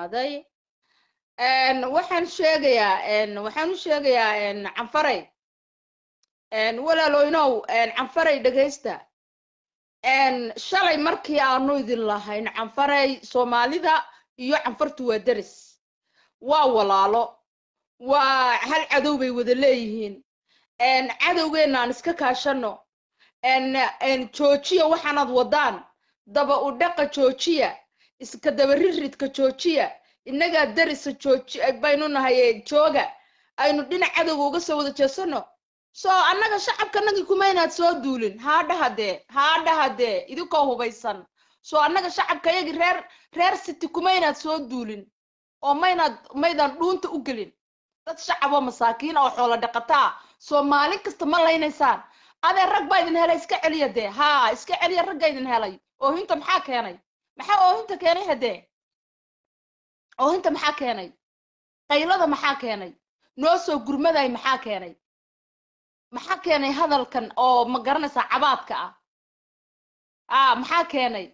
imaaday Een, waxaan sheegayaa een, waxaan u sheegayaa een, canfaray een, walaalooynow een, canfaray dhegaysta een, shalay markii aanu idin lahayn canfaray soomaalida iyo canfartu waa deris waa walaalo waa hal cadow bay wada leeyihiin een, cadowgeenna aan iska kaashano een, een, joojiya waxaanaad wadaan daba u dhaqa joojiya iska daba riridka joojiya innagaa darisa jooji baynu nahay ee jooga aynu dhinac cadowga uga soo wada jeesano soo annaga shacabkanagii kuma inaad soo duulin haadhaha dee haadhaha dee idinkoo hubaysan soo annaga shacabkayagii reer reer city kuma inaad soo duulin oo maynaad maydaan dhuunta u gelin dad shacab oo masaakiin oo xoolo dhaqataa soo maalin kasta ma laynaysaan adee rag baa idin helay iska celiya dee haa iska celiya ragga idin helay oohinta maxaa keenay maxaa oohinta keenay hadee oohinta maxaa keenay qaylada maxaa keenay noo soo gurmaday maxaa keenay maxaa keenay hadalkan oo ma garanaysaa cabaadka ah ah maxaa keenay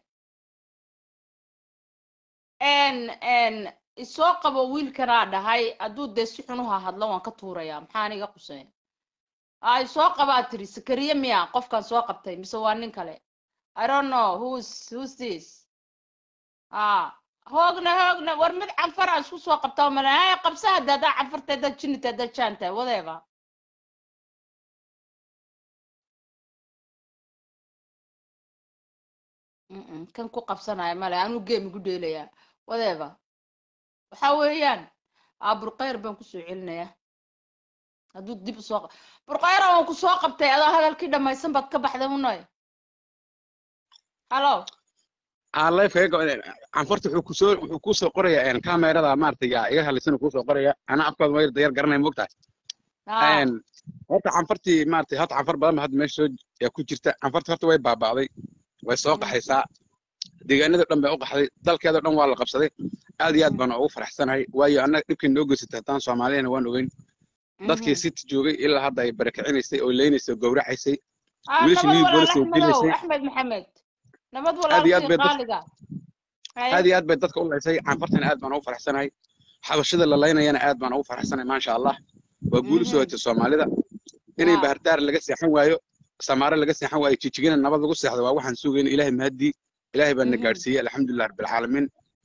n n isoo qabo wiilkanaa dhahay hadduu dee si xunuha hadlo waan ka tuurayaa maxaa aniga quseen a isoo qabaa tiri sakariye miya qofkan soo qabtay mise waa nin kale i don't know who's who's this ah hoogna hoogna war mid canfar aan isku soo qabtaa male haya qabsa hadda haddaa canfarta haddaad jinita haddaad jaanta whatever Mm-mm, kan ku qabsanaya male anuu game igu dheelayaa whatever waxa weeyaan aa burqayr baan kusoo celinayaa hadduu dib usoo qa- burqayra waan ku soo qabtay adoo hadalkii dhammaysan baad ka baxday unoy hallo aa lifeka canfarta wuxuu kusoo wuxuu kusoo qorayaa kamerada maaragtay yaa iga hadlaysan kusoo qoraya ana afkooda ma dayar garanaya moogtahay haa horta canfartii maaragtay hata canfar badan ba hadda meesha soo yaa ku jirta canfarta horta way baaba'day way soo qaxaysaa deegaanada dhan bay u qaxday dalkeeda dhan waa la qabsaday aad iyo aad baan ugu faraxsanahay waayo annaga dhibkii noo geysatay haddaan soomaaliyana waan ogeyn dadkii city joogay ilaa hadda ay barakicinaysay oo leynaysay oo gowracaysay aa wiilashii nabad new walaal policy oo axmedow dilaysay axmed maxamed nabad aad iyo aad walaalkii bay dad qaaliga haye aad iyo aad bay dadka u laysay canfartana aad baan ugu faraxsanahay xabashada la laynayana aad baan ugu faraxsanahay maasha allah waa guul usoo mhm hojay soomaalida inay haa bahardaar laga seexan waayo samaare laga seexan waayo jijigina nabad lagu seexdo waa waxaan sugayna ilaahay mahadii ilaahay baa na mhm gaadhsiiyey alxamdulilah rabbilcaalamiin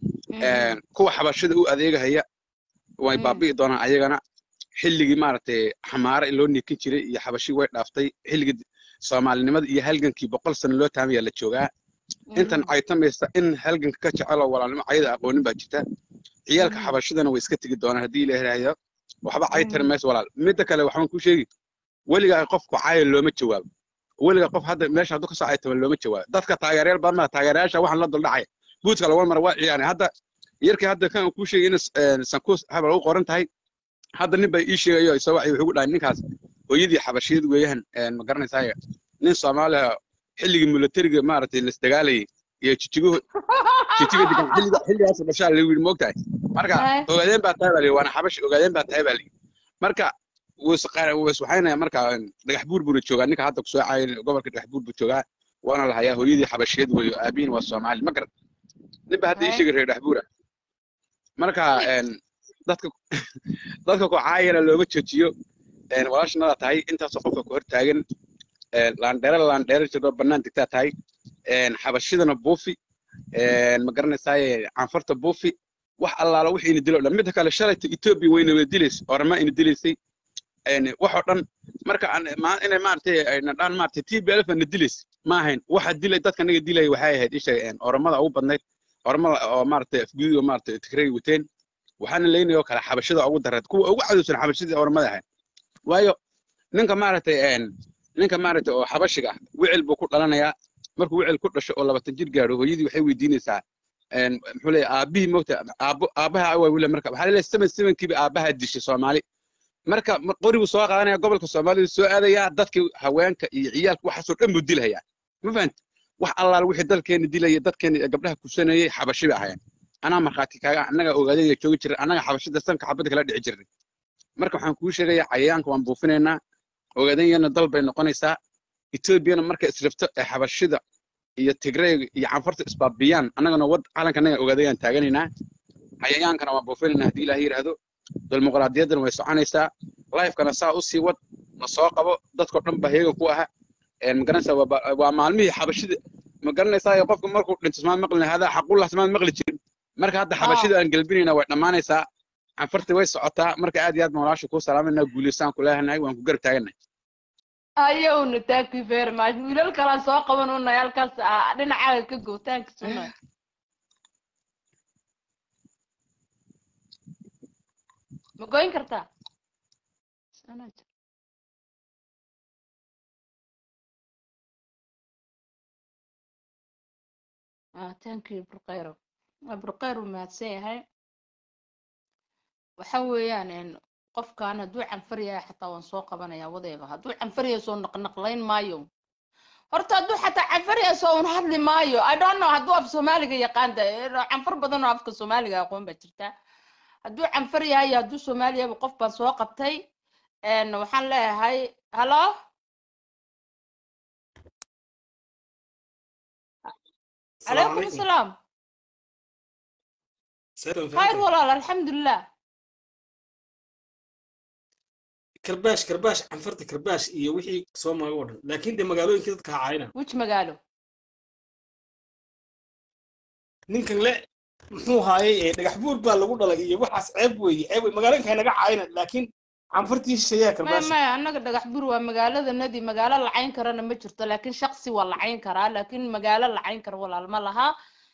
mhm kuwa xabashada u adeegahaya way mhm baabi'i doonaan ayagana xilligii maaragtay xamaare loo niikin jiray iyo xabashi way dhaaftay xilligii soomaalinimada iyo halgankii boqol sano loo taamaya la joogaa intan mhm caytamaysa in halganka ka jeceloo walaalnimo cayada aqoonin baa jirta ciyaalka mhm xabashadana way iska tegi doonaan haddii ilaahay raayo waxba cay tari mhm mayso walaal midda kale waxaan kuu sheegi weligaa qofku caayo looma jawaabo weligaa qof hadda meesha hadduu kasoo caytama looma jawaabo dadka taageerayaal badan maa taageerayaasha waxaan la duldhacaya buudka laga mara waa ciyaanay hadda yarkii hadda kan kuu sheegay in sankuus habal u qoran tahay hadda nin baa ii sheegayo isoo wacay wuxuu ku dhahay ninkaas hooyadii xabashiyad weeyaan ma garanaysaa nin soomaaliya xilligii milatariga maaragtay lasdagaalayay iyo jijiguhu jijiga degan xilliga xilligaas dhashaa lagu yidhi moogtahay marka haye ogaadeen baa tahay baa la yidhi waana xabash ogaadeen baa tahay baa la yidhi marka waswaxaynaya marka dhagax buur buuna joogaa ninka hadda kusoo caayay gobolka dhagax buur buu joogaa waana la hayaa hooyadii xabashiyad weeyo aabihiin waa soomaali ma garan ninba hadda ii haye sheegay reer dhagax buura marka dadka dadka ku caayana looma joojiyo walaashanadaa tahay intaasoo qofka ku hor taagan laandheere laandheere jiroo bannaan degtaa tahay xabashidana buufi ma garanaysaaye canfarta buufi wax allaala wixii ina dilo dhan midda kale shalayta etoobiya wayna wada dilaysay orama ina dilaysay waxoo dhan marka aan- ma- inay maaragtay ayna dhaan maaragtay t b lf na dilaysay ma ahayn waxa dilay dadka naga dilaya waxay ahayd isha oramada ugu badnayd oramada oo maaragtay afgudiga maaragtay tigray wateen waxaana leynaya oo kale xabashada ugu dareed kuwa ugu cadowsan xabashadii oramada ahayd waayo ninka maaragtay ninka maaragtay oo xabashiga ah wicil buu ku dhalanayaa markuu wicil ku dhasho oo labatan jir gaadho hooyadii waxay weydiinaysaa muxuu leeyahay aabbihii moogta aabbo aabbaha awaa wile marka waxaa leeyahay seven sevenkiiba aabbaha dishay soomaali marka ma- qori buu soo qaadanaya gobolka soomaalida soo aadayaa dadkii haweenka iyo ciyaalka waxaasoo dhan buu dilahayaa ma fahanta wax allaala wixii dalkeena dilaya dadkeena ee gabdhaha kusanayay xabashi bay ahaayeen anaa markhaati kaaga annaga ogaadaya joogi jiray annaga xabashida sanka xabadda kala dhici jirnay marka waxaan kuu sheegayaa cayayaanka waan buufinaynaa ogaadanyana dal bay noqonaysaa etoobiyana markay israfto ee xabashida iyo tigrayga iyo canfarta isbaabiyaan annagana wad calanka annaga ogaadayaan taaganaynaa xayayaankana waan buufinayna haddii ilaah yidhaahdo dimuqraadiyaddana way soconaysaa lifekana saa usii wad na soo qabo dadkao dhan baa heegan ku aha magaranaysaa waa maalmihii xabashida ma garanaysaa qofka markuu dhinto smaan maqlin hadaa xaqullah smaan maqli jirin marka hadda xabashida aan gelbinayna way dhammaanaysaa canfarti way socotaa marka aad iyo aad baan walaasha kuu salaamayna guulaysaan ku leehanahay waan ku garab taagannahay ayowna thank you very much wiilal kalaan soo qaban unay halkaas dhinacaaga ka go thanks unay ma goyn kartaa ah thank you burqayro burqayr uu mahadsan yahay waxa weeyaan qofkan hadduu canfar yahay xataa waan soo qabanayaa wadeeba hadduu canfar yahay soo naqnaqlayn maayo horta hadduu xataa canfar yahay soo un hadli maayo i don't know hadduu af soomaaliga yaqaan de canfar badan oo afka soomaaliga aqoon baa jirta hadduu canfar yahay iyo hadduu soomaali yahayba qof baan soo qabtay waxaan leeyahay hallo calaykum asalaam khayr walaal alxamdulilah كرباش كرباش عنفرت كرباش iyo wixii soo maga oo dhan laakiin de magaalooyinka dadka caayina which magaalo ninkan le muxuu haayay dhagax buur baa lagu dhalay iyo waxaas ceeb weeye ceeb wey magaalooyinka ay naga caayina laakiin canfartii shisheeyaa maya karbaash maya annaga dhagax bur waa magaalada nadi magaalo lacayn karana ma jirto laakiin shaksi waa lacayn karaa laakiin magaalo lacayn kara walaal ma laha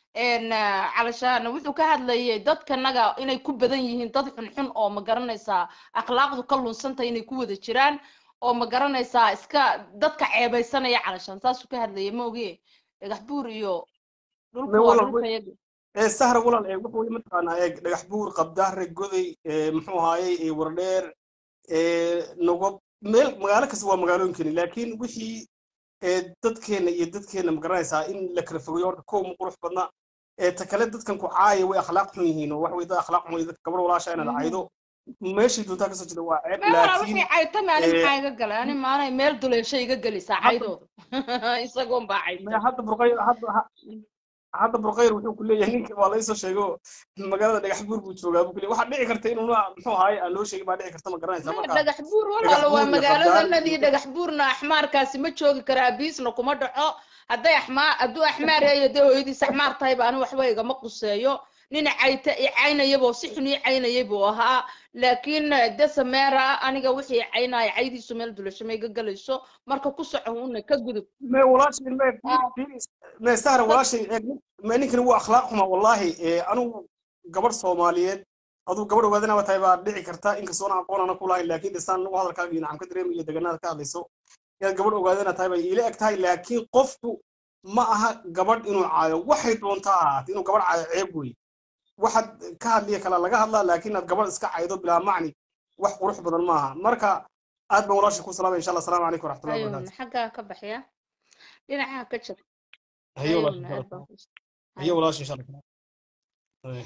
calashaan wuxuu ka hadlayay dadkanaga inay ku badan yihiin dad xunxun oo ma garanaysaa akhlaaqdu ka lunsanta inay ku wada jiraan oo ma garanaysaa iska dadka ceebeysanaya calashaan saasuu ka hadlayay ma oge dhagax buur iyo dhulka Me waa walaal, dhulka yaga ee sahra walaal ee wuxuu weye mataqaanaa eeg dhagax buur qabdaare goday ee muxuu haayay ee wardheer ee nogob meel magaalo kasta waa magaalooyinkani laakiin wixii ee dadkeena iyo dadkeena ma garanaysaa in la kala fogeeyo horta kow ma qurux badna ee ta kale dadkan ku caaya way akhlaaq xun yihiin oo wax way dad akhlaaq xun wey dadka gabar walaasha inaad caydo meeshii doontaa kasoo jeeda waa ceeb me walaa laakiin wixii caytame ani eh, maxaa iga galay ani maanay meel duleesha iga gelaysaa caydooda isagoon baa maya cayta hadda burqayr hadda ha- hadda burqayr wuxuu ku leeyahay ninka waa laysoo sheego magaalada dhagax buur buu joogaa buu ku leeyahay waxaa dhici karta inuu muxuu ahaay aan loo sheegin baa dhici karta ma garanaysaa maya marka dhagax buur dhagax walaalo waa buur iyo magaalada qabdaar nadi iyo dhagax buurna axmaarkaasi ma joogi kara abiisna kuma dhaco hadday axmaar hadduu axmaar yahay dee hooyadiis axmaar tahayba ani waxba igama quseeyo nina cayta i caynayaboo si xun ii caynayay buu ahaa laakiin de sameera aniga wixii caynaya caydiisu meel dulasho ma iga galayso marka ku soco una ka gudub me walaashay me Ah, me sahra dad walaashay eeg me ninkani waa akhlaaq xuma wallahi ee anigu gabadh soomaaliyeed aduu gabadh ogaadana tahay baa dhici karta inkastoo aan aqoon ana ku lahayn laakiin dhisaan u hadalkaaga iyo nacam ka dareemayo iyo deganaada ka hadlayso inaad gabadh ogaadana tahay bay iila eg tahay laakiin qofku ma aha gabadh inuu caayo waxay doontaa ahaatay inuu gabadh caayo ceeb wey waxaad ka hadliya kala laga hadlaa laakiin aad gabadh iska caydo bilaa macni wax qurux badan maaha marka aad baan walaashay ku salaamaya insha allah asalaamu calaykum waraxmatullahi ayuuna wabarakaatu xaggaa ka baxya dhinacaha ka jir hayo ayuuna walaashay aad baan ku hayo hayo walaashay insha allah Hayo.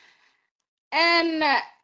and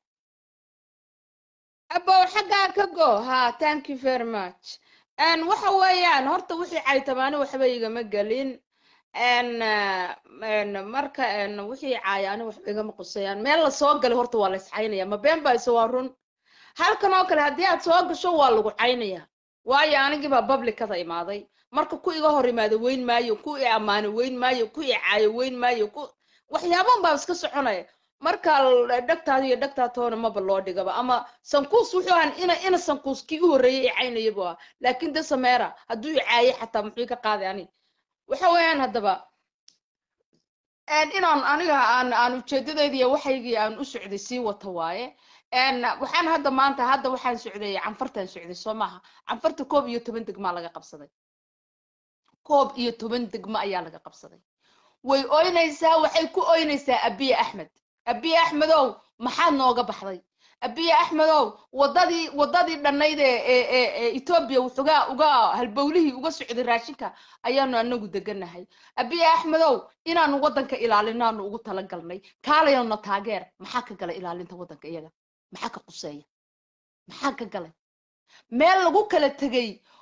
abow xaggaa ka go ha thank you very much and waxa weeyaan horta wixii caytamaani waxba igama gelin n n marka n wixii caayaani waxba igama qusayaan meel la soo galay horta waa la iscaynaya ma been baa ise waa run halkan oo kale haddii aad soo gasho waa lagu caynaya waayo anigii baa publicada imaaday marka ku iga hor imaada weyn maayo ku i ammaano weyn maayo ku i caayo weyn maayo ku waxyaaban baa iska soconaya marka l- dhegtaada iyo dhegtaa toona maba loo dhigaba ama sankuus wuxuu ahan ina ina sankuus kii u horreeyay i caynaya buu ahaa laakiin de sameera hadduu i caayay xataa muxuu ka qaaday ani waxa weeyaan haddaba een inaan aniga aan aan ujeedadayda iyo waxaygii aan u socday sii wata waaye een waxaan hadda maanta hadda waxaan socday canfartaan socday soo maaha canfarta koob iyo toban degmaa laga qabsaday koob iyo toban degmo ayaa laga qabsaday way oynaysaa waxay ku oynaysaa abiye axmed abiye axmedow maxaad nooga baxday abiye axmedow wadadii wadadii dhannayd ee ee ee ee etoobiya wuxuga uga halbowlihii uga socday raashinka ayaanu anagu deganahay abiye axmedow inaanu waddanka ilaalinaanu ugu talagalnay kaalayana taageer maxaa ka galay ilaalinta waddanka iyaga maxaa ka quseeya maxaa ka galay meel lagu kala tegay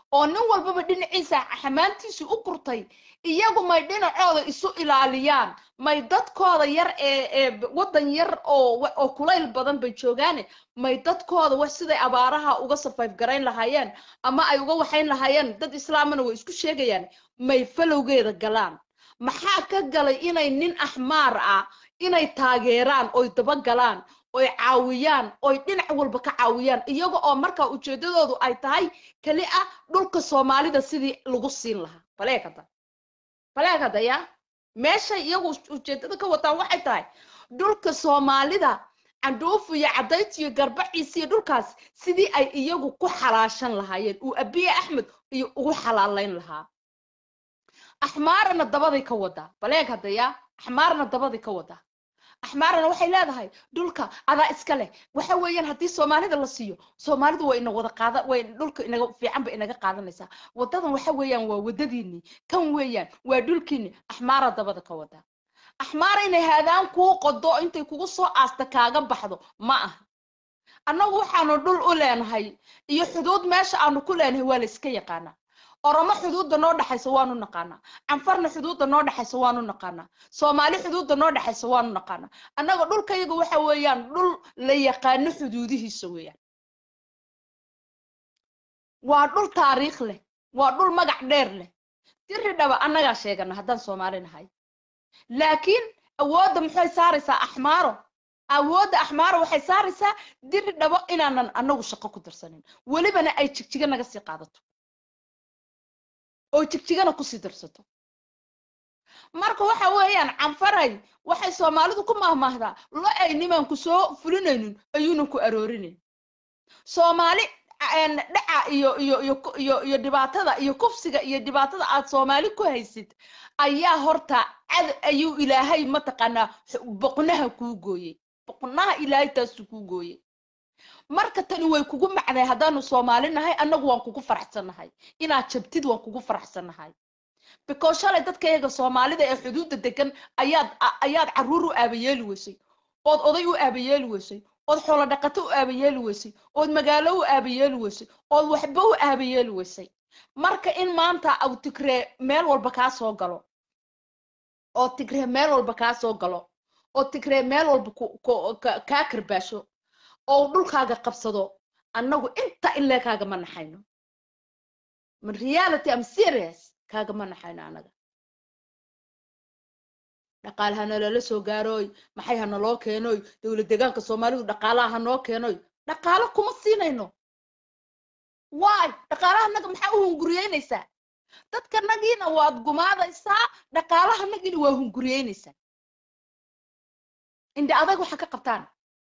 oo nin walbaba dhinaciisa xamaantiisu u kurtay iyagu may dhinacooda isu ilaaliyaan may dadkooda yar ee ee waddan yar oo oo kulayl badan bay joogaane may dadkooda wax siday abaaraha uga survive garayn lahaayeen ama ay uga waxayn lahaayeen dad islaamana way isku sheegayaan may falowgeeda galaan maxaa ka galay inay nin axmaar ah inay taageeraan oy daba galaan oy caawiyaan oy dhinac walba ka caawiyaan iyaga oo markaa ujeedadoodu ay tahay keli ah dhulka soomaalida sidii lagu siin lahaa baleekada baleekada ya meeshay iyagu ujeedada ka wataan waxay tahay dhulka soomaalida candhuufu iyo cadayti iyo garbaciisi iyo dhulkaas sidii ay iyagu ku xalaashan lahaayeen uu abiye axmed iyo ugu xalaalayn lahaa axmaarana dabaday ka wadaa baleeg hadaya axmaarna dabaday ka wadaa axmaarana waxay leedahay dhulka adaa iska leh waxa weeyaan haddii soomaalida la siiyo soomaalidu waa ina wada qaada way dhulka inaga fiican ba inaga qaadanaysaa wadadan waxa weeyaan waa wadadiinii kan weeyaan waa dhulkiini axmaara dabada ka wadaa axmaara inay haadaan kuu qodo intay kugu soo aasta kaaga baxdo ma aha annagu waxaanu dhul u leenahay iyo xuduud meesha aanu ku leenahay waa la iska yaqaanaa oromo xuduudda noo dhexaysa waanu naqaanaa canfarna xuduudda noo dhexaysa waanu naqaanaa soomaali xuduudda noo dhexaysa waanu naqaanaa annaga dhulkayaga waxa weeyaan dhul la yaqaano xuduudihiisa weeyaan waa dhul taariikh leh waa dhul magac dheer leh diri dhaba annagaa sheegana haddaan soomaali nahay laakiin awoodda maxay saaraysaa axmaaro awoodda axmaaro waxay saaraysaa diri dhabo inaanan annagu shaqo ku darsanin welibana ay jigjiga naga sii qaadato oo jigjigana kusii darsato marka waxa weeyaan canfaray waxay soomaalidu ku mahmaahdaa lo ay nimanku soo fulinaynin ayuunan ku aroorinayn soomaali dhaca iyo iyo iyo iyo iyo dhibaatada iyo kufsiga iyo dhibaatada aad soomaali ku haysid ayaa horta cad ayuu ilaahay mataqaanaa boqnaha kuu gooyey boqnaha ilaahay taasuu kuu gooyey marka tani way kugu macday haddaanu soomaali nahay annagu waan kugu faraxsannahay inaad jabtid waan kugu faraxsannahay because shalay dadka iyaga soomaalida ee xuduudda degan ayaad ayaad carruur u aabayeeli weysay ood oday u aabayeeli weysay ood xoolo dhaqato u aabayeeli weysay ood magaalo u aabayeeli weysay ood waxba u aabayeeli weysay marka in maanta aw tigree meel walba kaa soo galo oo tigree meel walba kaa soo galo oo tigree meel walba kaa karbaasho oo dhulkaaga qabsado annagu inta ilee kaagama naxayno man reality am serious kaagama naxayno annaga dhaqaale ha nalala soo gaarooy maxay ha naloo keenoy dowlad deegaanka soomaalidu dhaqaalaha ha noo keenoy dhaqaalo kuma siinayno waay dhaqaalaha naga maxaa u hunguriyeynaysaa dadka nagiina waad gumaadaysaa dhaqaalaha nagiina waa hunguriyeynaysaa indhe adag waxa ka qabtaan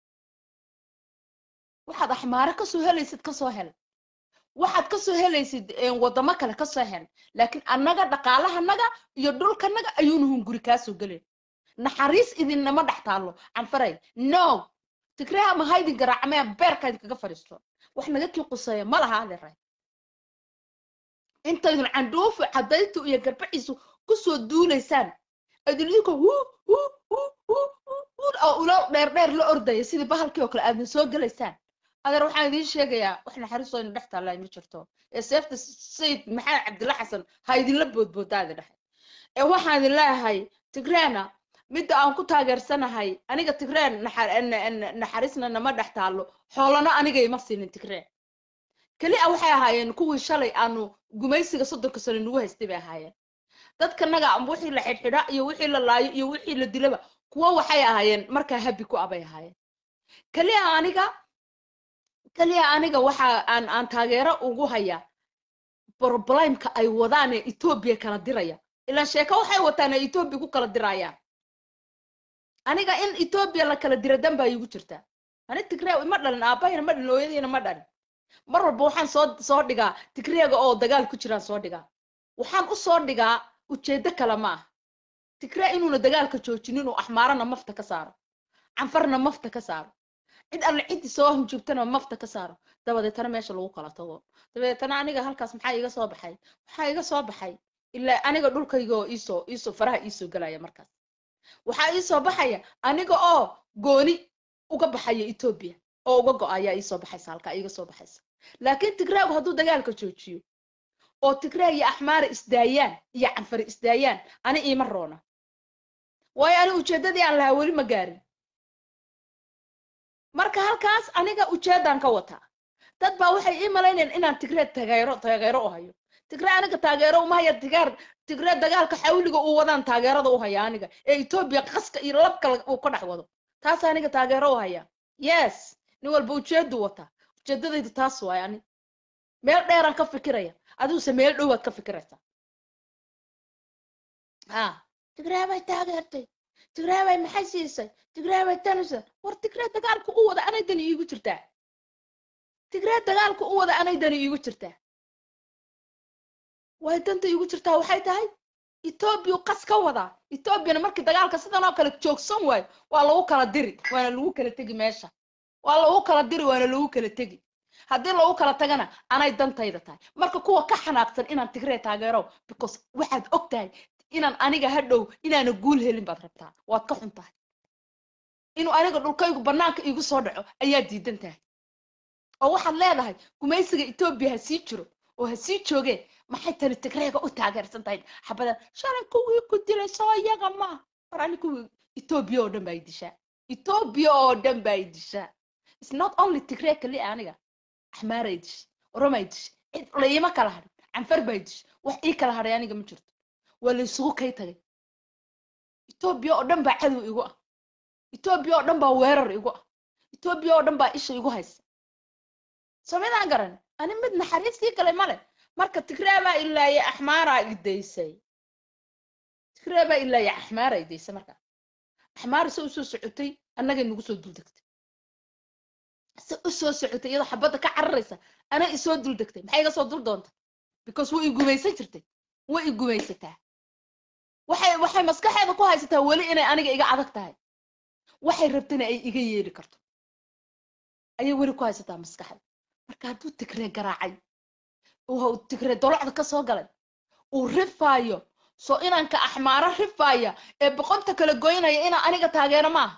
waxaad axmaare kasoo helaysid kasoo hel waxaad kasoo helaysid wadamo kale kasoo hel laakiin annaga dhaqaalahanaga iyo dhulkanaga ayuuna hunguri kaasoo gelin naxariis idinama dhex taallo canfaray no tigreha ma haydin garaacmee beerka idinkaga fadhiisto wax naga kii quseeya ma laha adeeray intaydun candhuufu cadaytu iyo garbaciisu kusoo duulaysaan aydin idinka hu hu hu hu oo ulo dheer dheer la ordaya sidii bahalkii oo kale aadin soo gelaysaan adeer waxaan idiin sheegayaa wax naxariistoo ina dhex taallaa ma jirto ee seefta sayid maxamed cabdilla xasan ha idinla boodboodaadi dhexe ee waxaan idin leeyahay tigreena midda aan ku taageersanahay aniga tigreen naxariisna nama dhex taallo xoolana aniga ima siinin tigreen keli a waxay ahaayeen kuwii shalay aanu gumaysiga soddonka sano nagu haystay bay ahaayeen dadka naga wixii la xidhxidha iyo wixii la laayo iyo wixii la dilaba kuwo waxay ahaayeen markaa habi ku abay ahaayeen keliya aniga keliya aniga waxa aan aan taageero ugu hayaa problemka ay wadaan ee etoobiya kala diraya ilaan sheeko waxay wataan ee etoobiya ku kala dirayaan aniga in etoobiya la kala dira dan baa iigu jirtaa ani tigreew ma dhalin aabahayna ma dhalin hooyadiina ma dhalin mar walba waxaan soo soo dhigaa tigreega oo dagaal ku jiraan soo dhigaa waxaan u soo dhigaa ujeedo kale ma ah tigree inuuna dagaalka joojinin oo axmaarana mafta ka saaro canfarna mafta ka saaro cid alle ciddii soo hunjubtana mafta ka saaro dabadeetana meesha lagu kala tago dabadeetana aniga halkaas maxaa iga soo baxay waxaa iga soo baxay ilaa aniga dhulkayga oo iisoo iisoo faraha iisoo gelaya markaas waxaa iisoo baxaya aniga oo gooni uga baxaya etoobiya oo uga go-ayaa iisoo baxaysa halkaa iiga soo baxaysa laakiin tigreegu hadduu dagaalka joojiyo oo tigraa iyo axmaara isdaayaan iyo canfari isdaayaan ani iima roona waayo ani ujeeddadii aan lahaa weli ma gaarin marka halkaas aniga ujeeddaan ka wataa dad baa waxay ii malaynayaan inaan tigree taageero taageero u hayo tigree aniga taageero uma haya tigaar tigree dagaalka xawliga uu wadaan taageerada u haya aniga ee etoobiya qaska iyo labka uu ka dhex wado taas aniga taageero u haya yes nin walba ujeedu wataa ujeedadaydu taas waay ani meel dheeraan ka fikiraya adiguse meel dhowaad ka fikiraysaa ha tigree bay taageertay tigree bay maxay siisay tigree bay tanisa war tigree dagaalka u wada anay dani iigu jirtaa tigree dagaalka u wada anay dani iigu jirtaa way danta iigu jirtaa waxay tahay etoobiya qas ka wadaa etoobiyana markii dagaalka sidan oo kale joogsan waayo waa lagu kala diri waana lagu kala tegi meesha waa lagu kala diri waana lagu kala tegi haddii lagu kala tagana anay dantayda tahay marka kuwa ka xanaaqsan inaan tigree taageero because waxaad og tahay inaan aniga hadhow inaana guul helin baad rabtaa waad ka xun tahay inuu aniga dhulkaygu bannaanka iigu soo dhaco ayaa diidan tahay oo waxaad leedahay gumaysiga etoobiya ha sii jiro oo ha sii joogeen maxay tani tigreega u taageersan tahay xabadan shalay kuwii ku dilay soo iyaga maaha war ani kuwii etoobiya oo dhan baa i dishaa etoobiya oo dhan baa i dishaa it's not only tigree kali aniga axmaaray dishay oromay dishay cid layima kala hadhin canfar baa dishay wax ii kala hadhay aniga ma jirto waa la isugu kay tagay etoobiya oo dhan baa cadow igu ah etoobiya oo dhan baa weerar igu ah etoobiya oo dhan baa isha igu haysa samidaan garan ani mid naxariistii galay male marka tigree baa ilaaya axmaaraa idaysay tigree baa ilaaya axmaaraa idaysay marka axmaar se usoo socotay annagay nagu soo duldegtay se usoo socotay iyadoo xabadda ka cararaysa ana isoo duldegtay maxay iga soo dul doonta because way i gumaysan jirtay way i gumaysataa waxay waxay maskaxeeda ku haysataa weli inay aniga iga adag tahay waxay rabtana ay iga yeeli karto ayay weli ku haysataa maskaxda marka hadduu tigree garaacay uu tigree dolocda ka soo galay uu rifaayo soo inanka axmaaro rifaaya ee boqonta kala goynaya inaa aniga taageero maaha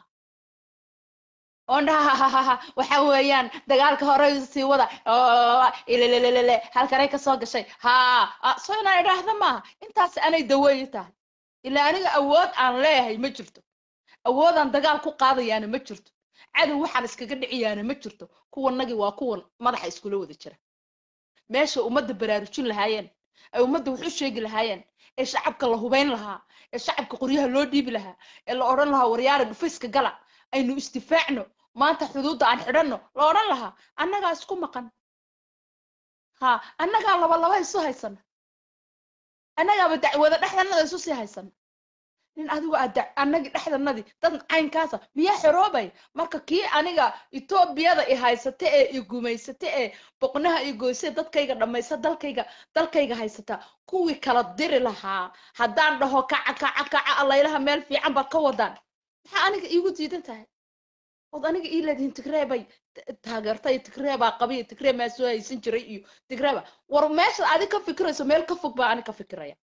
oon dhahahahaha waxa weeyaan dagaalka hore sii wada ilelelelele halkanay ka soo gashay ha soo inaan idhaahda maaha intaas anay daweeyi tahay ilaa aniga awood aan leeyahay ma jirto awoodaan dagaal ku qaadayaana ma jirto cadow waxaan iskaga dhiciyaana ma jirto kuwanagii waa kuwan madaxa iskula wada jira meesha ummadda baraarujin lahaayeen ay ummadda wax u sheegi lahaayeen ee shacabka la hubayn lahaa ee shacabka qoryaha loo dhiibi lahaa ee la odhan lahaa waryaara dhufayska gala aynu istifaacno maanta xuduudda aan xidhanno la odhan lahaa annagaa isku maqan ha annagaa laba laba isu haysana annagaaba dacwada dhexdanada isu sii haysana nin adigu aad annagii dhexdanadii dad caynkaasa miyaa xoroobay marka kii aniga etoobiyada i haysata ee i gumaysata ee boqnaha i goysa dadkayga dhammaysa dalkayga dalkayga haysata kuwii kala diri lahaa haddaan dhaho kaca kaca kaca allaylaha meel fiican baad ka wadaan maxaa aniga iigu diidan tahay ood aniga ii leedihiin tigree bay taageertay tigree baa qabiya tigree maa soo haysan jiray iyo tigree baa war meeshaad adi ka fikirayso meel ka fog baa ani ka fikiraya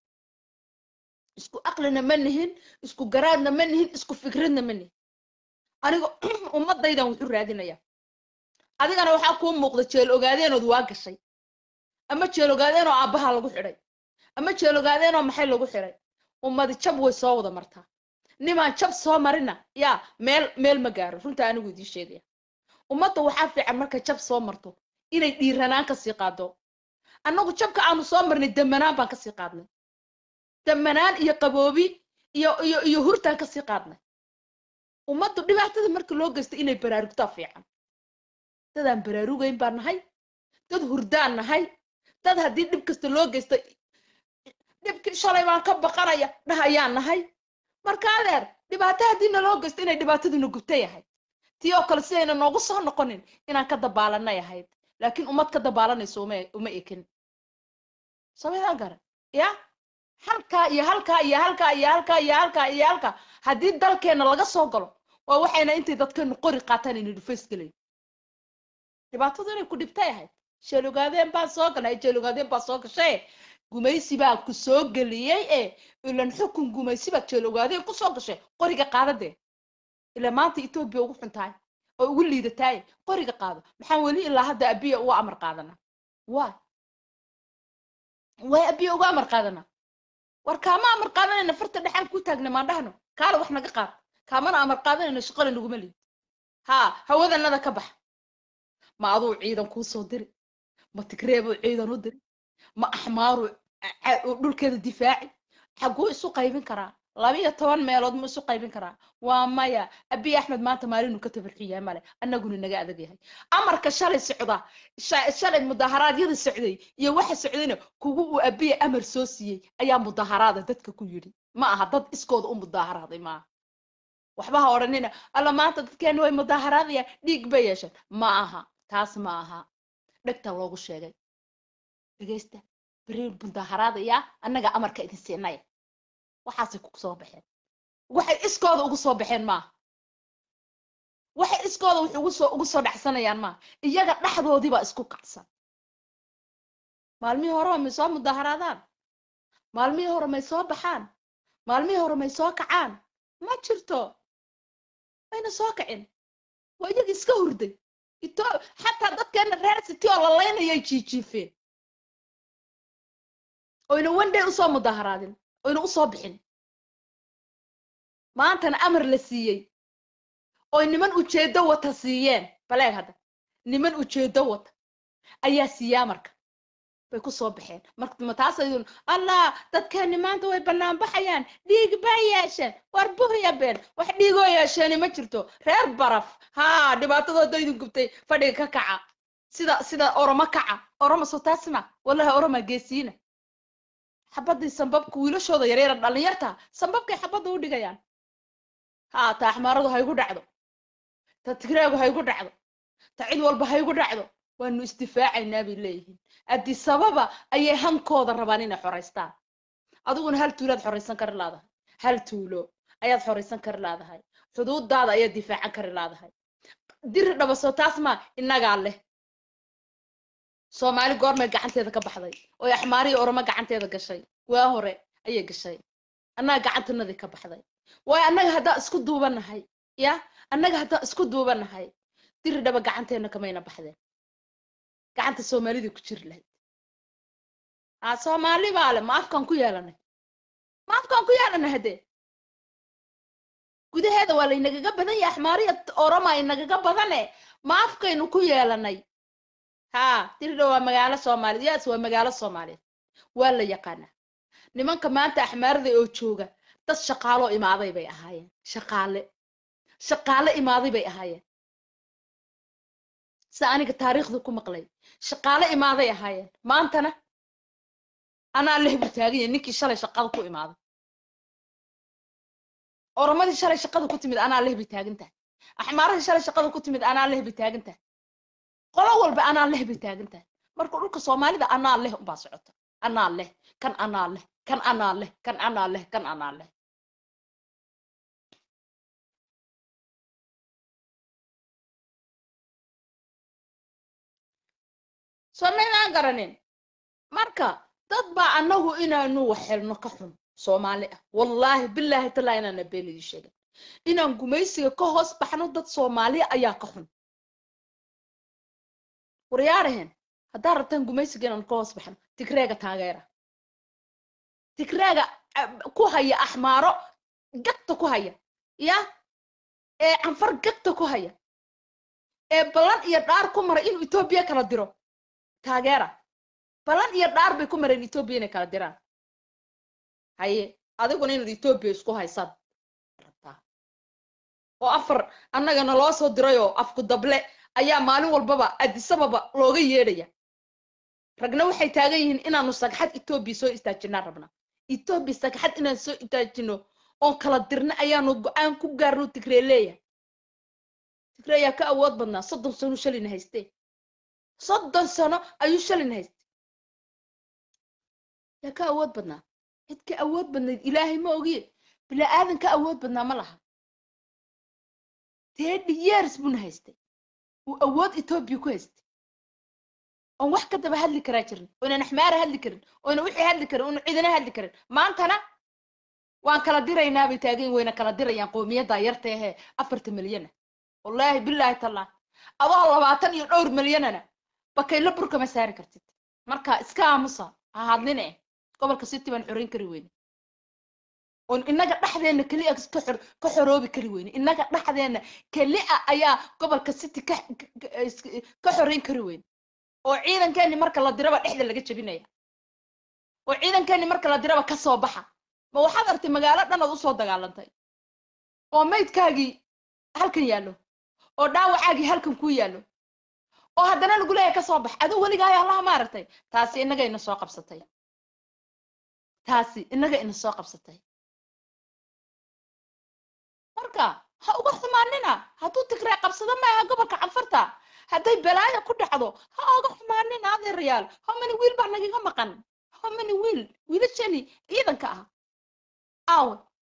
isku aqlina ma nihin isku garaadna ma nihin isku fikradna ma nihin aniga ummadaydan wuxu raadinaya adigana waxaa kuu muuqda jeel ogaadeenood waa gashay ama jeel ogaadeenoo aabbaha lagu xidhay ama jeel ogaadeenoo maxay lagu xidhay ummadi jab way soo wada martaa nimaan jab soo marina yaa meel meel ma gaaro runta anigu idiin sheegaya ummadda waxaa fiican markay jab soo marto inay dhiiranaan kasii qaado annagu jabka aanu soo marnay damanaan baan kasii qaadnay damanaan iyo qaboobi iyo iyo iyo hurtaan kasii qaadnay ummaddu dhibaatada marka loo geysta inay baraarugtaa fiican dadaan baraarugayn baan nahay dad hurdaan nahay dad haddii dhib kasta loo geysta dhibkii shalay baan ka baqanaya dhahayaan nahay marka adeer dhibaato haddii naloo geysto inay dhibaataduna gubtay ahayd tii oo kale sidayna noogu soo noqonin inaan ka dabaalanay ahayd laakiin ummad ka dabaalanayso uma uma ekin sameydaan garan ya halkaa iyo halkaa iyo halkaa iyo halkaa iyo halkaa iyo halkaa haddii dalkeena laga soo galo waa waxayna intay dadkeenu qori qaataan inay dhufays gelayn dhibaatadu inay ku dhibtay ahayd jeelogaadeen baan soo galnay jeelogaadeen baa soo gashay gumaysi baa ku soo geliyey ee ilan xukun gumaysi baad jeelogaadeen ku soo gashay qoriga qaadadee ilaa maanta etoobiya ugu xun tahay oo ugu liidataay qoriga qaado maxaan weli ilaa hadda abiya uga amar qaadana waay way abiye uga amar qaadana war kaama amar qaadanayna farta dhexaan ku taagna maan dhahno kaala wax naga qaad kaamana amar qaadanayna shaqala naguma liid haa hawadanada ka bax ma aduu ciidan kuu soo diri ma tigreebuu ciidan u diri ma axmaaruu ca- uu dhulkeeda difaaci xaguu isu qaybin karaa labiyo toban meelood ma isu qaybin karaa waa maya abiy axmed maanta maalinu ka tabarxiyaa male annaguna naga adag yahay amarka shalay socda sha- shalay mudaharaadyada socday iyo waxa socdayna kugu uu abiya amar soo siiyey ayaa mudaharaada dadka ku yidhi ma aha dad iskooda u mudaharaaday maaha waxba ha odhanina alla maanta dadkeeni way mudaharaadayaan dhiig bay yeesheen ma aha taas ma aha dhegta loogu sheegay dhegeysta beri mudaharaadayaa annaga amarka idin siinaya waxaasay ku soo baxeen waxay iskooda ugu soo baxeen maaha waxay iskooda wax ugu soo ugu soo dhacsanayaan maaha iyaga dhexdoodii baa isku kacsan maalmihii hore may soo mudaharaadaan maalmihii hore may soo baxaan maalmihii hore may soo kacaan ma jirto mayna soo kacin waa iyaga iska hurday ito xataa dadkeena reer city oo la laynayay jiijiifeen oyna one day usoo mudaharaadin oyna usoo bixin maantana amar la siiyey oy niman ujeedo wata siiyeen baleeg hadda niman ujeedo wata ayaa siiyaa marka bay ku soo baxeen marka ma taasayun allah dadkeeni maanta way bannaan baxayaan dhiig baa yeesheen war buhya been wax dhiigoo yeesheeni ma jirto reer baraf haa dhibaatadooda idin gubtay fadhiga ka kaca sida sida oromo kaca oromo soo taasma wallahi oroma geesiina xabadii sambabka wiilashooda yaryara dhalinyarta sambabkay xabadda u dhigayaan haa ta axmaaradu haygu dhacdo ta tigreegu haygu dhacdo ta cid walba haygu dhacdo waanu isdifaacaynaa bay leeyihiin adisababa ayay hankooda rabaan inay xoraystaan adiguna hal tuulaad xoraysan kari laadahay hal tuulo ayaad xoraysan kari laadahay xuduudaada ayaad difaacan kari laadahay diri dhabaso taas maa innagaa leh soomaali goormay gacanteeda ka baxday oo axmaariyi oromo gacanteeda gashay waa hore ayay gashay annaga gacantanadii ka baxday waayo annaga haddaa isku duubanahay ya annaga haddaa isku duubanahay diri dhaba gacanteena kamayna baxdeen gacanta soomaalida ku jiri lahayd aa soomaali baa le ma afkaan ku yeelanay ma afkaan ku yeelanay haddee gudaheeda waa laynagaga badan yahay axmaariya oroma inagaga badane ma afkaynu ku yeelanay haa diridha waa magaalo soomaaliyeed yaas waa magaalo soomaaliyeed waa la yaqaanaa nimanka maanta axmaarada oo jooga dad shaqaaloo imaaday bay ahaayeen shaqaale shaqaale imaaday bay ahaayeen sida aniga taariikhda ku maqlay shaqaale imaaday ahaayeen maantana anaa leh buu taagan yahay ninkii shalay shaqada ku imaaday oromadii shalay shaqada ku timid anaa leh bay taagan tahay axmaaradii shalay shaqada ku timid anaa leh bay taagan tahay qolo walba anaa leh bay taagan tahay marka dhulka soomaalida anaa leh umbaa socota anaa leh kan anaa leh kan anaa leh kan anaa leh kan anaa leh soo maynaan garanin marka dad baa annagu inaanu wax helno ka xun soomaali ah wallaahi bilaahi talaa inaana been idin sheegin inaan gumaysiga ka hoos baxno dad soomaaliya ayaa ka xun waryaarahen haddaa rabtaan gumaysiga inaan ka hoos baxno tigreega taageera tigreega ku haya axmaaro gagta ku haya ya ee canfar gagta ku haya ee ballan iyo dhaar ku maray inuu etoobiya kala diro taageera balan iyo dhaar bay ku mareen etoobiya inay kala diraan haye adiguna inaad etoobiya isku haysaad rabtaa oo afar annagana loo soo dirayoo afku dable ayaa maalin walbaba adisababa looga yeedhaya ragna waxay taagan yihiin inaanu sagxad etoobiya soo istaajinaan rabnaa etoobiya sagxad inaan soo istaajino oon kala dirna ayaanu go-aan ku gaarno tigree leeyahay tigree ayaa ka awood badnaa soddon sano shalina haystee soddon sano ayuu shalin haystay yaa ka awood badnaa cid ka awood badnayd ilaahay ma ogiye bilaa-aadan ka awood badnaa ma laha thirty years buna haystay uu awood etoobiya ku haystay oon wax ka daba hadli karaa jirin oynan axmaara hadli karin oyna wixii hadli karin oyna cidina hadli karin maantana waan kala diraynaa bay taagan wayna kala dirayaan qoomiyadda yarta ahee afarta milyana wallaahi bilaahi tallah adoo labaatan iyo dhowr milyanana bakaylo burkama saari kartid marka iska aamusa ha hadline gobolka city baan xoreyn kari weyne oon innaga dhexdeena keliya ka xor ka xoroobi kari weyne innaga dhexdeena keliya ayaa gobolka city ka ka xoreyn kari weyne oo ciidankeeni marka la diraba dhexda laga jebinaya oo ciidankeeni marka la diraba ka soo baxa ma waxaad artay magaalo dhan ood usoo dagaalantay oo maydkaagii halkan yaallo oo dhaawacaagii halkan kuu yaallo oo haddana lagu leeyahay ka soo bax aduu weligaayo allaha ma aragtay taasi innaga ina soo qabsatay taasi innaga ina soo qabsatay marka ha uga xumaanina hadduu tigree qabsado maaha gobolka canfarta hadday balaayo ku dhacdo ha uga xumaanina adeerayaal homani wiil baa nagaga maqan homani wiil wiilashani ciidanka ah aawe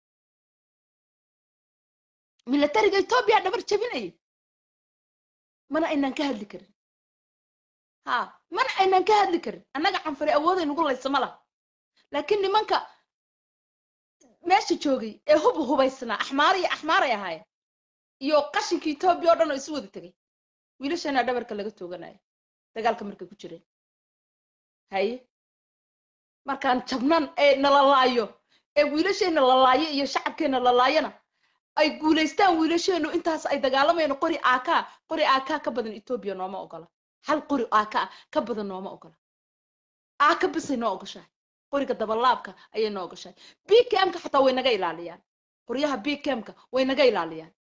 milatariga etoobiya dhabar jebinaya mana aynaan ka hadli karin ha mana aynaan ka hadli karin annaga canfari awooday nagu laysa ma laha laakiin nimanka meesha joogay ee hub hubaysnaa axmaar iyo axmaaray ahaayeen iyo qashinka etoobiya oo dhan oo isu wada tegay wiilashana dhabarka laga tooganaya dagaalka markay ku jireen haye markaan jabnan ee nala laayo ee wiilasheena la laayo iyo shacabkeena la laayana ay guulaystaan wiilasheenu intaas ay dagaalamayaan qori aaka qori aaka ka badan etoobiya nooma ogola hal qori aaka ka badan nooma ogola aaka bisay noo ogoshahay qoriga dabalaabka ayay noo ogoshahay bkmka xataa way naga ilaaliyaan qoryaha bkmka way naga ilaaliyaan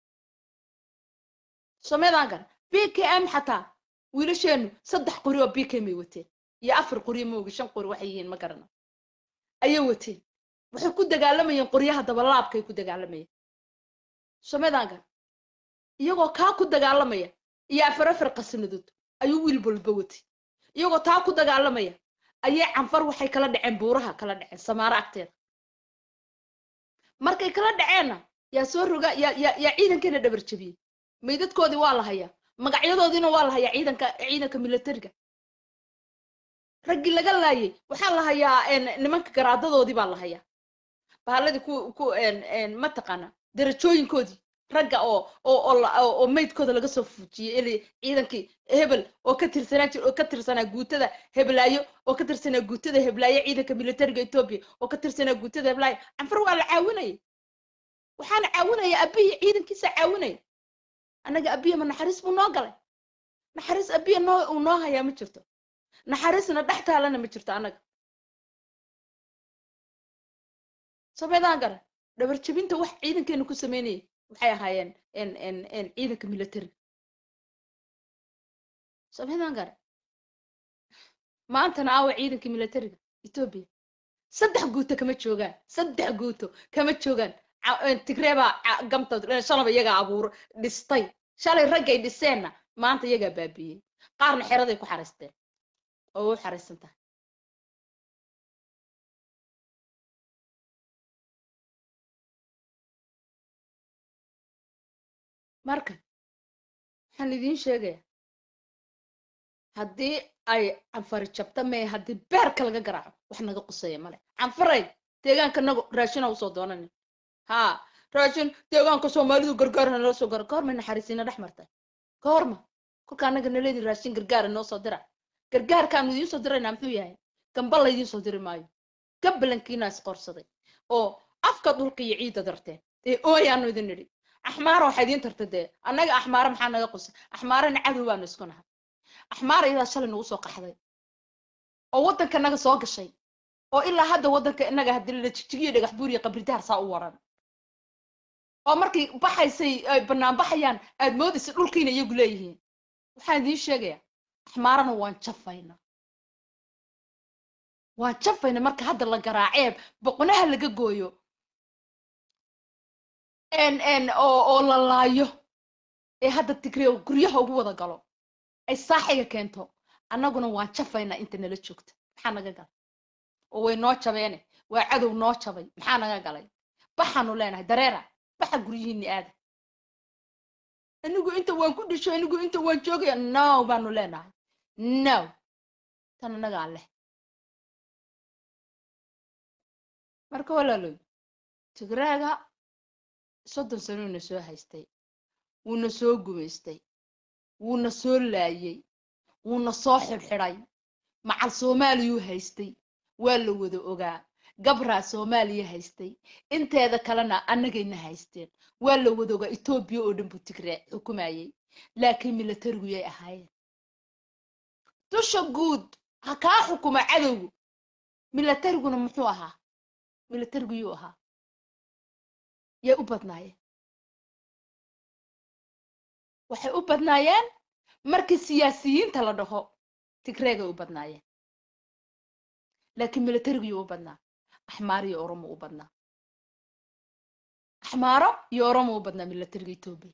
someedaan gar bkm xataa wiilasheenu saddex qori oo bkm ay wateen iyo afar qori moogi shan qori waxay yihiin ma garana ayay wateen waxay ku dagaalamayeen qoryaha dabalaabkay ku dagaalamayeen someedaan gar iyagoo kaa ku dagaalamaya iyo afar afar qasnadood ayuu wiil walba watay iyagoo taa ku dagaalamaya ayay canfar waxay kala dhaceen buuraha kala dhaceen samaaro agteeda markay kala dhaceenna yaa soo roga yaa yaa yaa ciidankeena dhabar jebiyey maydadkoodii waa la hayaa magacyadoodiina waa la hayaa ciidanka ciidanka militariga raggii laga laayay waxaa la hayaa nimanka garaadadoodii baa la hayaa bahaladii ku ku mataqaana darajooyinkoodii ragga oo oo oo oo maydkooda laga soo fuujiyey ili ciidankii hebel oo ka tirsanaa jir oo ka tirsanaa guutada heblaayo oo ka tirsanaa guutada heblaayo ciidanka militariga etoobiya oo ka tirsanaa guutada heblaayo canfar waa la caawinaya waxaana caawinaya abiyi ciidankiisa caawinaya annaga abiya ma naxariis buu noo galay naxariis abiya noo uu noo hayaa ma jirto naxariisna dhex taalana ma jirto annaga sameedaan gara dhabar jebinta wax ciidankeenu ku sameynayay waxay ahaayeen ciidanka militariga sameedaan gara maantana aawa ciidanka militariga etoobiya saddex guuto kama joogaan saddex guuto kama joogaan tigree baa gamta shalaba iyagaa abuur dhistay shalay raggay dhiseenna maanta iyagaa baabiiyey qaarna xeraday ku xariisteen oo u xariisan tahay marka waxaan idiin sheegayaa haddii ay canfari jabta mee haddii beerka laga garaaco wax naga quseeya male canfaray deegaanka nago raashina usoo doonanin ha raashin deegaanka soomaalidu gargaarna nala soo gara goormay naxariisiina dhex martay goorma kolka annaga naleedi raashin gargaara noo soo dira gargaarkaanu idiin soo diraynaa muxuu yahay gamba laydiin soo diri maayo gabalankiina isqorsaday oo afka dhulka iyo ciidda darteen ee ooyaanu idin nidhi axmaara waxaa idiin tarta dee annaga axmaara maxaa naga qusay axmaarana cadow baanu isku nahay axmaara iyadaa shalay nagu soo qaxday oo waddanka naga soo gashay oo ilaa hadda waddanka inaga haddii la jijigiyo dhagax buuriya qabridaar saa u waran oo markay baxaysay ay bannaan baxayaan aad moodaysa dhulkiina iyagu leeyihiin waxaan idiin sheegayaa axmaarana waan jafayna waan jafayna marka hadda la garaacee boqonaha laga gooyo oo oo la laayo ee hadda tigreew guryaha ugu wada galo ay saaxiga keento annaguna waan jafaynaa inta nala joogta maxaa naga galay oo way noo jabeene waa cadow noo jabay maxaa naga galay baxaanu leenahay dareera baxa guryihiinni aada anigu inta waan ku dhisho anigu inta waan joogaya no baanu leenahay no tan annagaa leh marka walaaloy tigraaga soddon sanouna soo haystay wuuna soo gumaystay wuuna soo laayey wuuna soo xidhxidhay macal soomaaliyuu haystay waa la wada ogaa gabraa soomaaliya haystay inteeda kalena annagayna haysteen waa la wada ogaa etoobiya oo dhan buu tigree xukumayay laakiin milatarigu yay ahaayeen dusha guud ha kaa xukuma cadowgu milatariguna muxuu ahaa milatarigu yuu ahaa yay u badnaayeen waxay u badnaayeen markii siyaasiyiinta la dhaho tigreegay u badnaayeen laakiin milatarigu yuu u badnaa axmaaro iyo oromo u badnaa axmaaro iyo oromo u badnaa milatariga etoobiya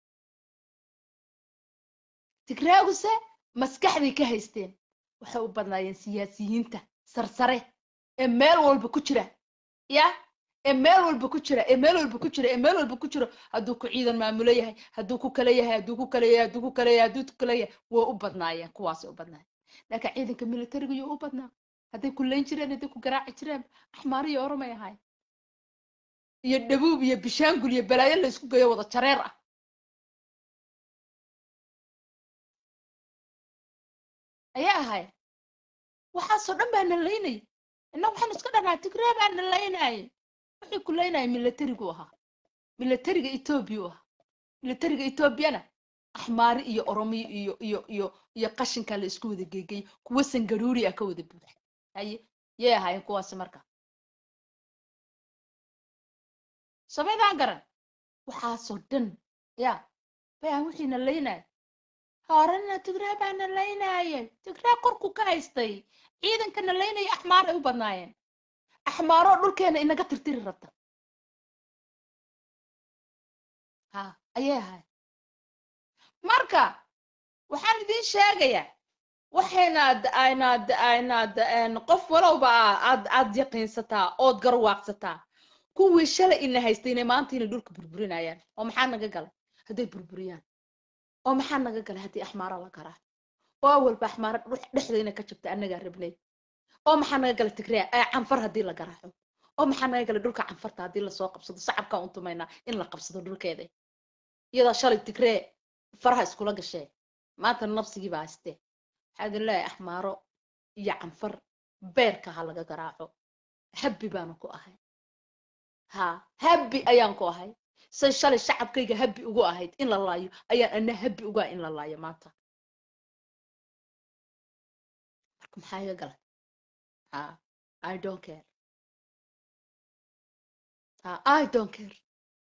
tigreeguse maskaxday ka haysteen waxay u badnaayeen siyaasiyiinta sarsare ee meel walba ku jira ya ee meel walba ku jira ee meel walba ku jira ee meel walba ku jiro hadduu ku ciidan maamulo yahay hadduu ku kala yahay hadduu ku kala yahay hadduu ku kala yahay hadduu ku kala yahay way u badnaayeen kuwaasay u badnaayeen laakiin ciidanka militariga yuu u badnaa hadday ku layn jireen hadday ku garaaci jireen axmaar iyo oromay ahaay iyo dhabuub iyo bishaangul iyo balaayo la isku geeyo wada jareer ah ayaa ahay waxaasoo dhan baa na laynaya inna waxaan iska dhanaa tigree baa na laynaya wixii ku laynaya milatarigu ahaa milatariga etoobiya u ahaa milatariga etoobiyana axmaari iyo oromiyo iyo iyo iyo iyo qashinka la isku wada geegay kuwa sangaruuri ah ka wada buuxa haye yay ahaayeen kuwaasi marka samaydaan garan waxaasoo dhan ya bayaan wixii na laynaya horena tigree baa na laynaayay tigree korku ka haystay ciidanka na laynaya axmaar ay u badnaayeen axmaaroo dhulkeena inaga tirtiri rabta ha ayay ahay marka waxaan idiin sheegayaa waxaynaad aynaad aynaad qof walowba aad aad yaqiinsataa ood garwaaqsataa kuwii shalay ina haystay inay maanta inay dhulka burburinayaan oo maxaa naga galay hadday burburiyaan oo maxaa naga galay haddii axmaaro la garaa oo awalba axmaaro dhexdeena ka jabta annagaa rabnay oo maxaa naga galay tigree canfar haddii la garaaco oo maxaa naga galay dhulka canfarta haddii lasoo qabsado sacabkaa un tumaynaa in la qabsado dhulkeeda iyadoo shalay tigree faraha iskula gashee maanta nafsigii baa haystee waxaa idin leeyahay axmaaro iyo canfar beerka ha laga garaaco habbi baanu ku ahay ha habbi ayaan ku ahay say shalay shacabkayga habbi ugu ahayd in la laayo ayaan ana habbi ugu ah in la laayo maanta marka maxaa iga galay ha i don't care ha i don't care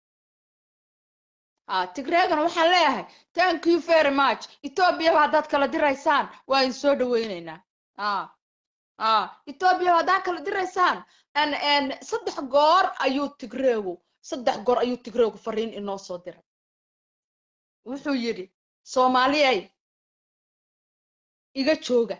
ha tigreegana waxaan leeyahay thank you very much ethoobiya haddaad kala diraysaan waa in soo dhaweyneynaa ha ha ethoobiya haddaad kala diraysaan n n saddex goor ayuu tigreegu saddex goor ayuu tigreegu fariin inoo soo diray wuxuu yidhi soomaaliyay iga jooga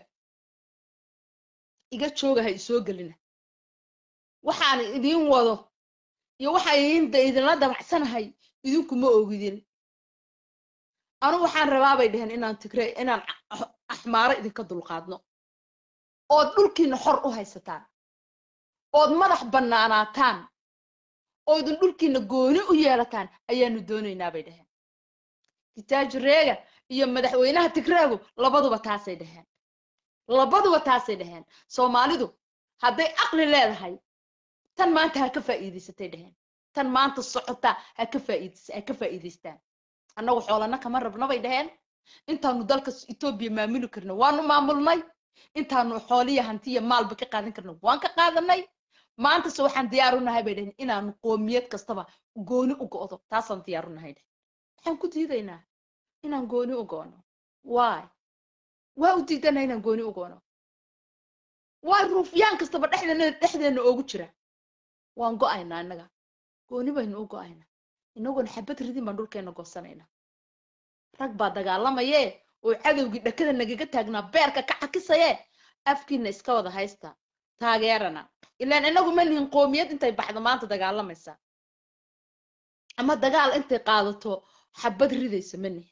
iga jooga ha isoo gelina waxaan idiin wado iyo waxaan idinda idinla damacsanahay idinku ma ogidin anu waxaan rabaa bay dheheen inaan tigree inaan axmaaro idinka dulqaadno ood dhulkiina xor u haysataan ood madax bannaanaataan oodun dhulkiina gooni u yeelataan ayaanu doonaynaa bay dheheen kitaaji reega iyo madaxweynaha tigreegu labaduba taasay dheheen labaduba taasay dheheen soomaalidu hadday aqli leedahay tan maanta ha ka faa'iidaysatay dheheen tan maanta socota ha ka faa'iidays ha ka faa'iidaystaan annagu xoolana kama rabna bay dheheen intaanu dalka etoobiya maamuli karno waanu maamulnay intaanu xooliya hantiya maalba ka qaadan karno waan ka qaadanay maantase waxaan diyaar u nahay bay dheheen inaanu qoomiyad kastaba gooni u go'do taasaan diyaar u nahay dheh waxaan ku diidaynaa inaan gooni u goono waay waa u diidanaa inaan gooni u goono waay ruufyaan kastaba dhexdeena dhexdeena oogu jira waan go'aynaa innaga gooni baynu u go'aynaa inaguna xabad ridin baan dhulkeena goosanaynaa rag baa dagaalamayee oo cadowgii dhakada nagaga taagnaa beerka ka cakisaye afkiina iska wada haysta taageerana ilaan inagu ma nihin qoomiyad intay baxdo maanta dagaalamaysa ama dagaal intay qaadato xabad ridaysa ma nihin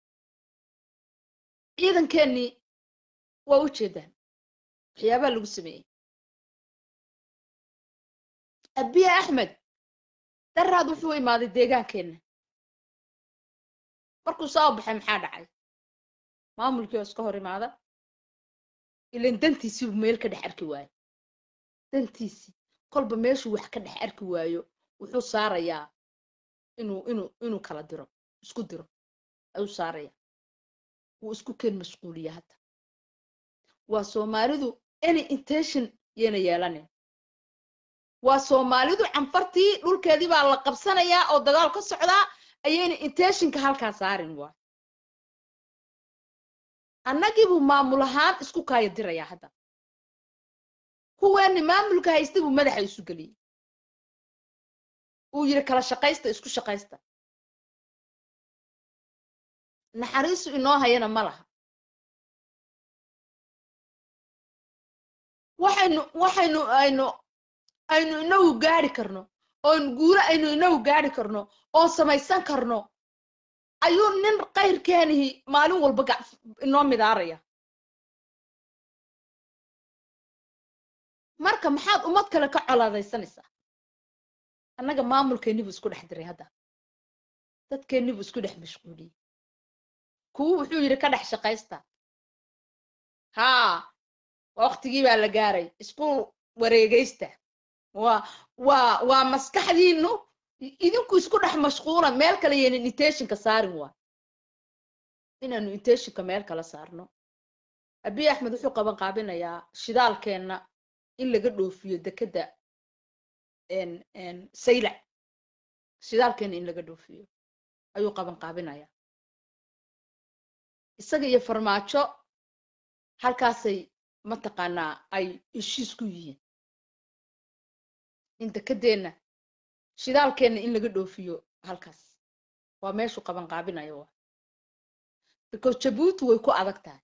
ciidankeenii waa u jeedaan waxyaabaa lagu sameeyey abiye axmed daraad wuxuu imaaday deegaankeenna markuu soo baxay maxaa dhacay maamulkii oo iska hor imaada ilan dantiisiibu meel ka dhex arki waayo dantiisii kolba meeshuu wax ka dhex arki waayo wuxuu saarayaa inuu inuu inuu kala diro isku diro ayuu saaraya wuu isku keen mashquuliya hadda waa soomaalidu any intention yayna yeelanin waa soomaalidu canfartii dhulkeedii baa la qabsanayaa oo dagaal ka socdaa ayayna intentionka halkaa saarin waa annagiibuu maamul ahaan isku kaaya dirayaa hadda kuweeni maamulka haysta buu madaxa isu geliyey uu yidhi kala shaqaysta isku shaqaysta naxariisu inoo hayana ma laha waxaynu waxaynu aynu aynu inagu gaari karno oon guuro aynu inagu gaari karno oon samaysan karno ayuu nin kayrkeenihi maalin walba gac inoo midaaraya marka maxaad ummad kale ka colaadaysanaysaa annaga maamulkeennibuu isku dhex diray hadda dadkeennibuu isku dhex mashquuliyey kuwu wuxuu yidhi ka dhex shaqaysta haa waqtigii baa la gaaray isku wareegaysta waa waa waa maskaxdiinu idinku isku dhex mashquula meel kale yaynan intentionka saarin waa inaanu intentionka meel kala saarno abiy axmed wuxuu qaban qaabinayaa shidaalkeenna in laga dhoofiyo dekedda saylac shidaalkeenna in laga dhoofiyo ayuu qaban qaabinayaa isaga iyo farmaajo halkaasay mataqaanaa ay heshiis ku yihiin in dekedeenna shidaalkeenna in laga dhoofiyo halkaas waa meeshuu qaban qaabinayo waa because jabuuti way ku adag tahay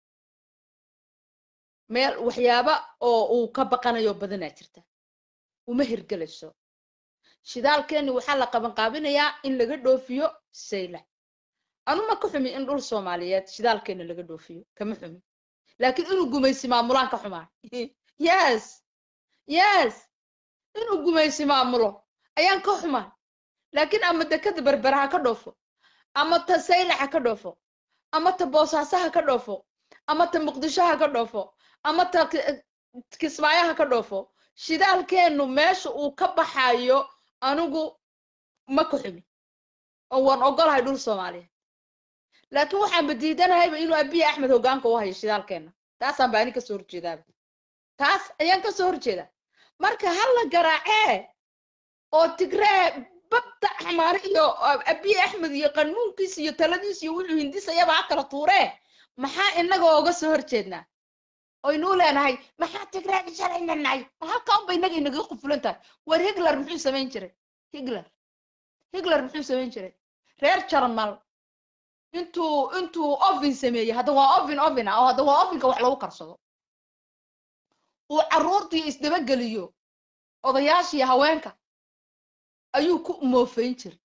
meel waxyaaba oo uu ka baqanayo badanaa jirta uma hirgelayso shidaalkeenni waxaa la qaban qaabinayaa in laga dhoofiyo saylac anuma ka xumi in dhul soomaaliyeed shidaalkeenna laga dhoofiyo kama xumi laakiin inuu gumaysi maamulaan ka xumaa yes yes inuu gumaysi maamulo ayaan ka xumaa laakiin ama dekada berbera ha ka dhoofo ama ta saylac ha ka dhoofo ama ta boosaaso ha ka dhoofo ama ta muqdisho ha ka dhoofo ama ta kismaayo ha ka dhoofo shidaalkeennu meesha uu ka baxayo anigu ma ka xumi oo waan ogolahay dhul soomaaliyeed laakiin waxaanba diidanahayba inuu abiy axmed hoggaanka u hayo shidaalkeenna taasaan ba ani kasoo horjeedaaba taas ayaan kasoo horjeedaa marka hala garaacee oo tigree babda xamaare iyo abiy axmed iyo qanuunkiisa iyo taladiisa iyo wuxuu hindisayaba ha kala tuuree maxaa inaga ooga soo horjeednaa oynuu leenahay maxaa tigree shalayna nahay ma halkaa unba inaga inaga qufulan tahay war higler muxuu samayn jiray higler higler muxuu samayn jiray reer jarmal intuu intuu ovin sameeyey hadda waa ovin ovin ah oo hadda waa ovinka wax lagu karsado uu carruurtii isdabageliyo odayaashiiyo haweenka ayuu ku moofeyn jiray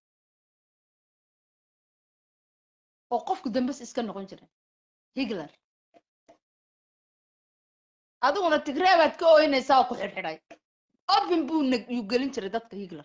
oo qofku dambes iska noqon jiray higler adiguna tigree baad ka ooynaysaa oo ku xidhxidhay ovin buu yuu gelin jiray dadka higler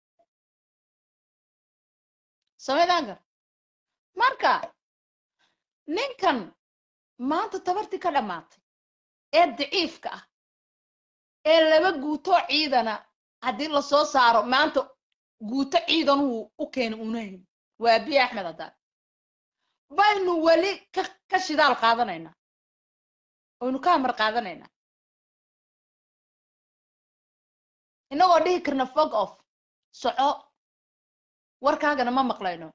samaydaanka marka ninkan maanta tabartii ka dhammaatay ee daciifka ah ee laba guutoo ciidana haddii lasoo saaro maanta guuto ciidanuhu u keena unahayn waa abiy axmed haddaan baynu weli ka ka shidaal qaadanaynaa oynu ka hamar qaadanaynaa inagoo dhihi karna fog off soco warkaagana ma maqlayno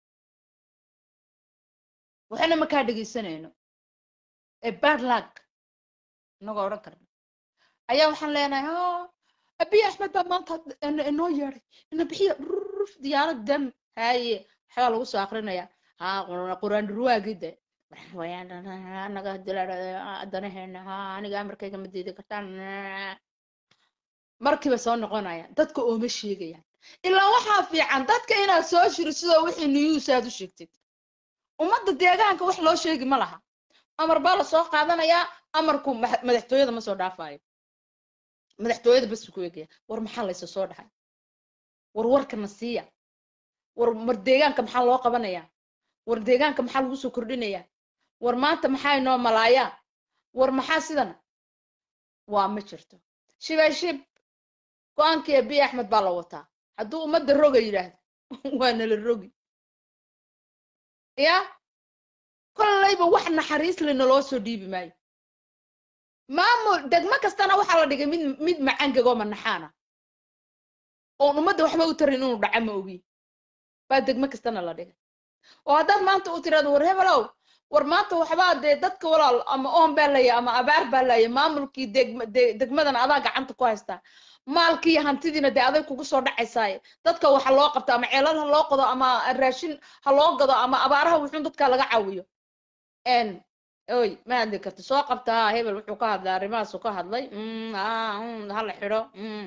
waxayna makaa dhegaysanayno ee bad luck inagoo odhan karna ayaa waxaan leenahay ha abiy axmed baa maanta inoo yeeday ina bixiya ruf diyaarad dam haye waxbaa lagu soo akrinaya ha quraan dhurwaagide anaga danaheena ha aniga amarkayga ma diidi kartaan markiiba soo noqonaya dadka ooma sheegayaan ilaa waxaa fiican dadka inaad soo shiri sidoo wixii news aad u sheegtid ummadda deegaanka wax loo sheegi ma laha amar baa la soo qaadanayaa amarku madaxtooyada ma soo dhaafayo madaxtooyada bas ku egaya war maxaa laysa soo dhahay war warkana siiya war mar deegaanka maxaa loo qabanayaa war deegaanka maxaa lagu soo kordhinayaa war maanta maxaa inoo malaayaa war maxaa sidan waa ma jirto shibay shib go-aankii abiy axmed baa la wataa hadduu ummadda roga yidhaahdo waa nala rogi ya kollayba wax naxariis le naloo soo dhiibi maayo maamul degmo kastana waxaa la dhigay mid mid macangagoo manaxaana oon ummadda waxba u tarin inuu dhaca ma ogi baa degmo kastana la dhigay oo haddaad maanta u tiraado war hebelow war maanta waxbaa dee dadka walaal ama oon baa laya ama abaar baa laya maamulkii degma de- degmadan adaa gacanta ku haystaa maalkii iyo hantidiina dee aday kugu soo dhacaysaaye dadka waxa loo qabto ama ceelal ha loo qodo ama raashin ha loo gado ama abaaraha wuxuun dadka laga caawiyo n oy ma hadli karti soo qabta ha hebel wuxuu ka hadlay arrimahaasuu ka hadlay mm, ah, mm, ha la xidho mm.